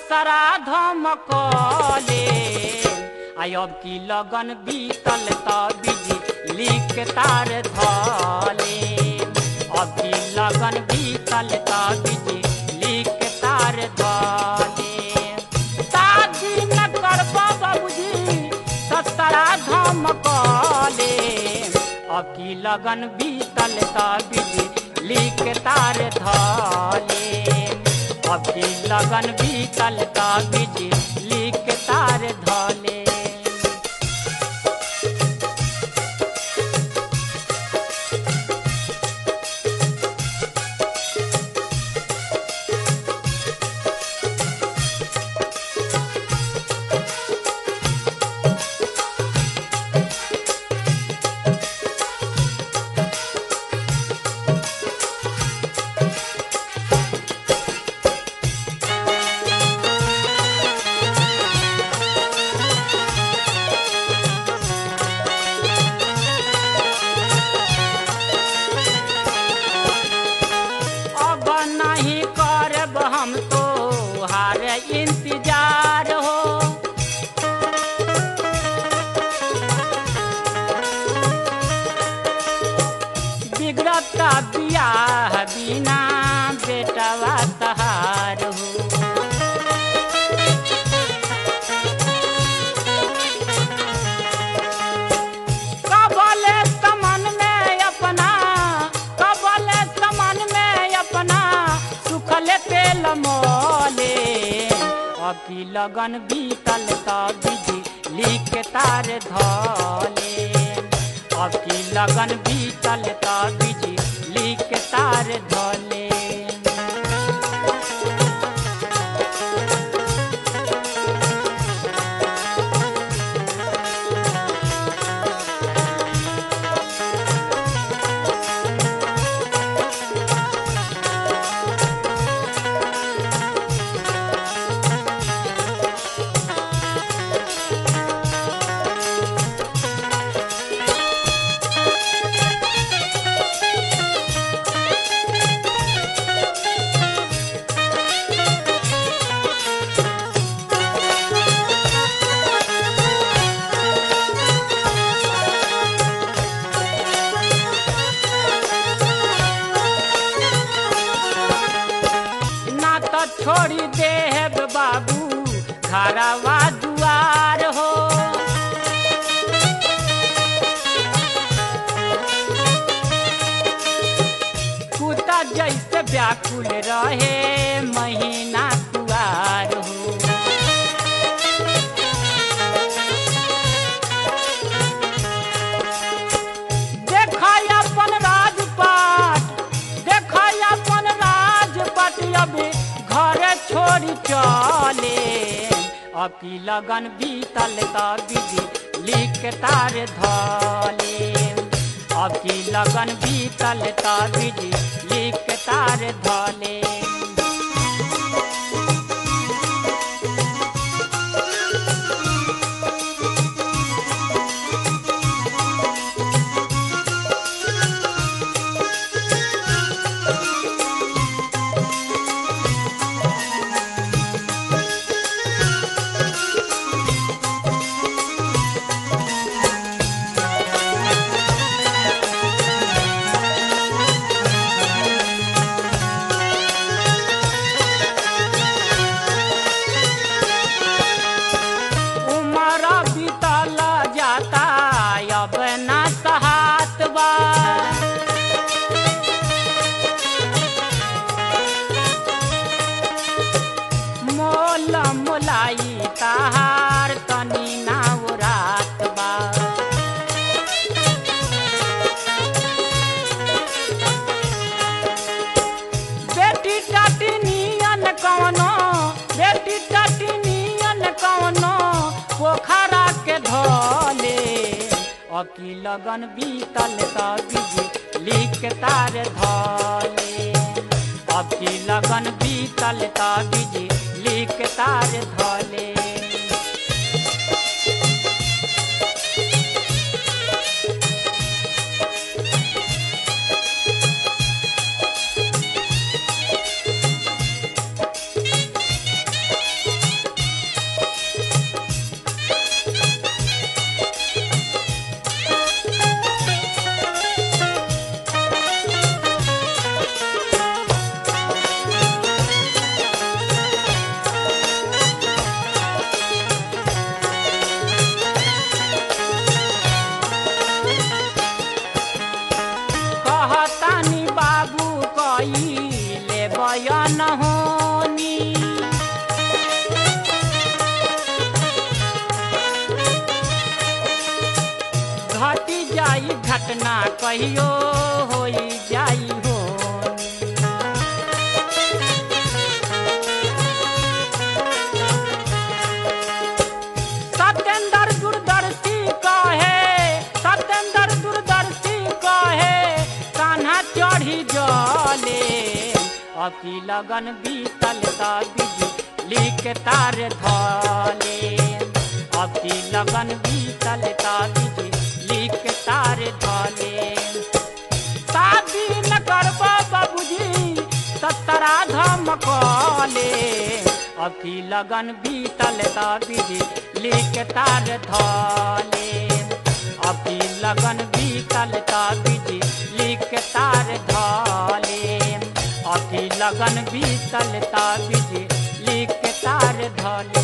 ससरा धमकले आई अब की लगन बीतल त बिजली के तार धले अब की लगन बीतल त बिजली के तार धले शादी न करब बाबूजी ससरा धमकले अब की लगन बीतल त बिजली के तार धले अब की लगन बीतल त बिजली के तार धले अब नहीं करब हम तो हार इंतजार हो बिगड़ता बियाह बिना बेटवा तहार हो कबले समन में अपना कबले समन में अपना सुखले तेल मोले अभी लगन बीतल त बिजली के तार धले अभी लगन बीतल त बिजली के तार धले ना तो छोड़ी देब बाबू घरवा दुआर हो कुत्ता जैसे व्याकुल रहे महीना कुआर हो देखय अपन राजपाट देखय अपन राजपाट अभी घरे छोड़ी चले अभी लगन बीतल त बिजली के तार धले अभी लगन बीतल त बिजली के तार धले उमर बीतल जाता अब ना सहात बा मोल मोलाई ताहार तनी ना रात बा बेटी टाटी नियन कवनो बेटी टाटी नियन कवनो पोखरा के धले अकी लगन बीतल त बिजली के तार धले अकी लगन बीतल त बिजली के तार धले ई घटना कहियो होई जाई हो सत्येंद्र दूरदर्शी कहे सत्येंद्र दूरदर्शी कहे कान्हा चढ़ी जले अकी लगन बीतल त बिजली के तार धले अकी लगन बीतल त बिजली के तार धले शादी न करबो बाबूजी सतरा धमकले अभी लगन बीतल त बिजली के तार धले अभी लगन बीतल त बिजली के तार धले अभी लगन बीतल त बिजली के तार धले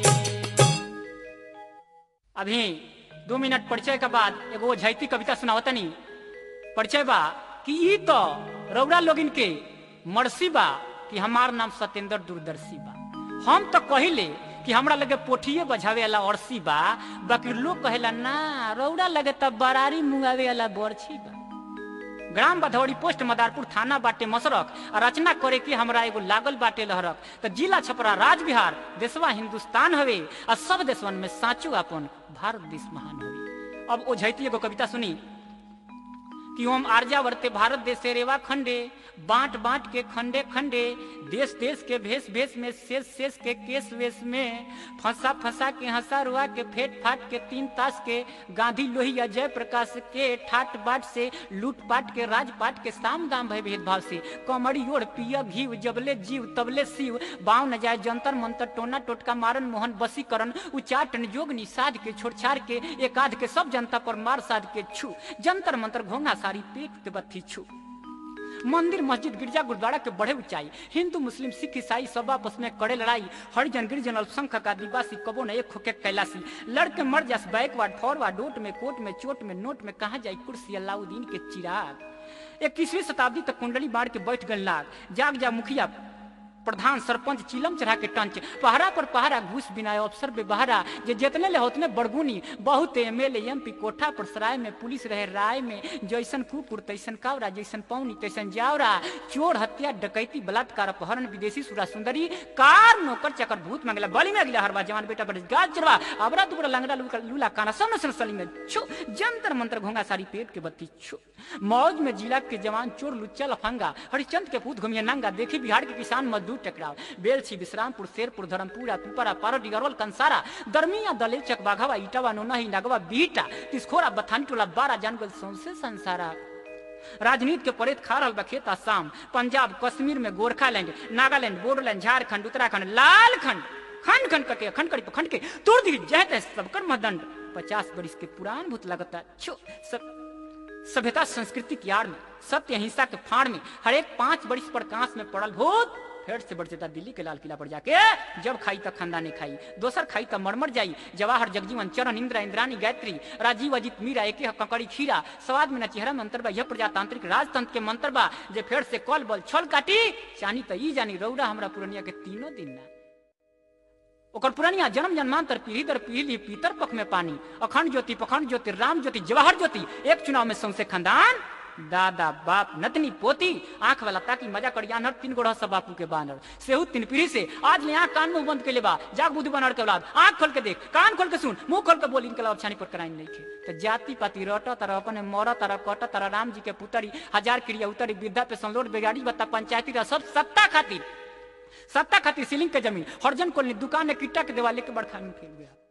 अभी दो मिनट परिचय के बाद एगो झैती कविता सुनावतनी परिचय बा कि ई तो रौरा लोगिन के मरसी बा कि हमार नाम सत्येंद्र दूरदर्शी बा हम तो कहिले कि हमरा लगे पोठिए बजावे वाला अरसी बा बाकी लोग कहेला ना रौरा लगे तब बरारी मुंगावे वाला बरछी बा ग्राम बधौड़ी पोस्ट मदारपुर थाना बाटे मसरक आ रचना करे के हमरा एगो लागल बाटे लहरक त जिला छपरा राज बिहार देशवा हिंदुस्तान हवे आ सब देशवन में साचो अपन भारत देश महान हवे अब ओ झैती एगो कविता सुनी कि ओम आर्यावर्ते भारत देश रेवा खंडे बांट बांट के खंडे खंडे देश देश के भेष भेष में शेष शेष के केस वेश में फंसा फंसा के हंसा रुआ के फेट फाट के तीन तास के गांधी लोहिया जय प्रकाश के ठाट बाट से लूट पाट के राज पाट के साम दाम भय भेदभाव से कमड़ी ओढ़ पिया घीव जबले जीव तबले शिव बाव न जाए जंतर मंतर टोना टोटका मारन मोहन बसीकरण उच्चाटन जोग निषाद के छोड़छाड़ के एकाध के सब जनता पर मार साध के छू जंतर मंतर घोंघा सारी पेट के बत्ती छू मंदिर मस्जिद गिरजा गुरुद्वारा के बढ़े ऊंचाई हिंदू मुस्लिम सिख ईसाई सब आपस में करे लड़ाई हरिजन गिरिजन अल्पसंख्यक आदिवासी कबो न एक होके कैलासी लड़के मर जास बैकवर्ड फॉरवर्ड डोट में कोट में चोट में नोट में कहा जाई कुर्सी अलाउद्दीन के चिराग इक्कीसवीं शताब्दी तक कुंडली बाढ़ के बैठ गल लाग जाग जा मुखिया प्रधान सरपंच चिलम चढ़ा के टंच पहरा पर पहरा घूस बिना अफसर बेबहरा जे जितने ले उतने बड़गुनी बहुत एमएलए एमपी कोठा पर सराय में पुलिस रहे राय में जैसन कुकुर तैसन कावरा जैसन पौनी तैसन जावरा चोर हत्या डकैती बलात्कार अपहरण विदेशी सुरा सुंदरी कार नौकर चकर भूत मंगला बलि में अगला हरवा जवान बेटा बड़े गाज चरवा अबरा दुबरा लंगड़ा लूका लूला काना सब नसन सली में छो जंतर मंतर घोंगा सारी पेट के बत्ती छो मौज में जिला के जवान चोर लुच्चा लफंगा हरिचंद के पूत घुमिया नंगा देखी बिहार के किसान मजदूर टकराव बेलछी विश्रामपुर शेरपुर धर्मपुरा पिपरा पारोडी गरवल कंसारा दरमिया दलेल चकबाघवा इटावा नोनही नगवा बीटा तिसखोरा बथानी टोला बारा जानगल सौंसे संसारा राजनीति के परेत खा रहल बा खेत आसाम पंजाब कश्मीर में गोरखालैंड नागालैंड बोडोलैंड झारखंड उत्तराखंड लालखंड खंड खंड करके खंड करी खंड के तोड़ दी जय तय सबकर मदंड पचास बरिस के पुरान भूत लगता छो सब सभ्यता संस्कृति की आड़ में सत्य अहिंसा के फाड़ में हर एक पांच बरिस पर कांस में पड़ल भूत फेर से बढ़ जाता दिल्ली के लाल किला पर जाके जब खाई तक खानदानी खाई दोसर खाई तक मरमर जाई जवाहर जगजीवन चरण इंदिरा इंद्रानी गायत्री राजीव अजित मीरा एक कंकड़ी खीरा स्वाद में न चेहरा मंत्र बा यह प्रजातांत्रिक राजतंत्र के मंत्र बा जे फेर से कल बल छल काटी चानी त ई जानी रौरा हमरा पुरनिया के तीनों दिन ना ओकर पुरानिया जन्म जन्मांतर पीढ़ी दर पीढ़ी पीतर पख में पानी अखंड ज्योति पखंड ज्योति राम ज्योति जवाहर ज्योति एक चुनाव में सौसे खानदान दादा बाप नतनी पोती आंख वाला ताकि मजा कर यानर तीन गोड़ा सब बापू के बानर सेहू तीन पीढ़ी से आज ले आंख कान मुंह बंद के ले बा जाग बुद्धि बनर के औलाद आंख खोल के देख कान खोल के सुन मुंह खोल के बोल इनके लाभ छानी पर कराई नहीं खे तो जाति पाति रट तरह अपने मर तरह कट तरह राम जी के पुतरी हजार क्रिया उतरी वृद्धा पे संलोड बेगाड़ी बता पंचायती रह सब सत्ता खातिर सत्ता खातिर सीलिंग के जमीन हरजन कोल दुकान ने किट्टा के देवाले के बड़खान में फेल गया